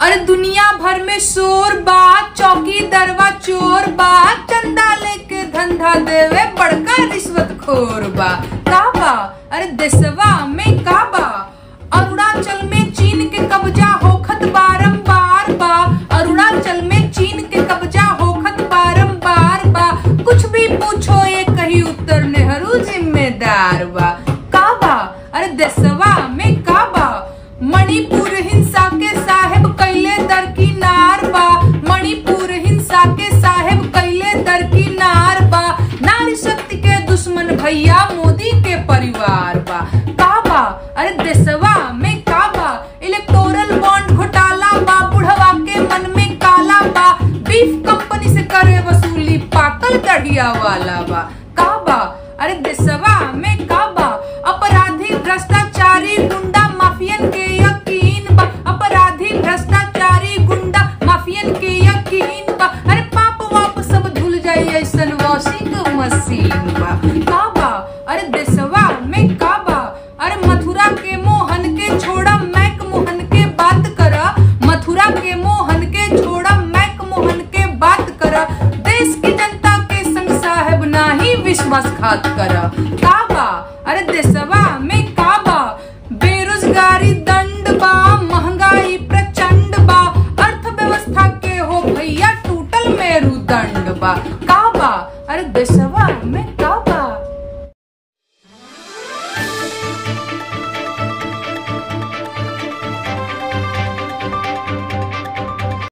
अरे दुनिया भर में शोर बा चौकी दरवा चोर बा चंदा लेके धंधा देवे बड़का रिश्वत खोर बा का बा अरे देशवा में का बा अरुणाचल में चीन के कब्जा होखत बारंबार बा अरुणाचल में चीन के कब्जा होखत बारंबार बा कुछ भी पूछो ये कही उत्तर नेहरू जिम्मेदार बा का बा अरे देशवा में का बा मणिपुर हिंसा के साहेब कैले दरकिनार बा मणिपुर हिंसा के साहेब कैले दरकिनार बा नारी शक्ति के दुश्मन भैया मोदी के परिवार बा का बा अरे देशवा में का बा इलेक्टोरल बॉन्ड घोटाला बा बुढ़वा के मन में काला बा बीफ कंपनी से करे वसूली पाकल दढ़िया वाला बा का बा अरे देशवा में का बा अपराधी भ्रष्टाचारी गुंडा माफियन के यकीन बा अपराधी भ्रष्टाचारी गुंडा माफियन के यकीन बा अरे पाप वाप सब धुल जाई ऐसन वॉशिंग मशीन बा का बा अरे देशवा में का बा अरे मथुरा के मोहन के छोड़ा मैक मोहन के बात करा मथुरा के मोहन के छोड़ा मैक मोहन के बात करा देश की जनता के संग साहेब नाही विश्वासघात करा का बा अरे देशवा में का बा बेरोजगारी दंड बा महंगाई प्रचंड बा अर्थव्यवस्था के हो भैया टूटल मेरुदंड बा का बा अरे देशवा में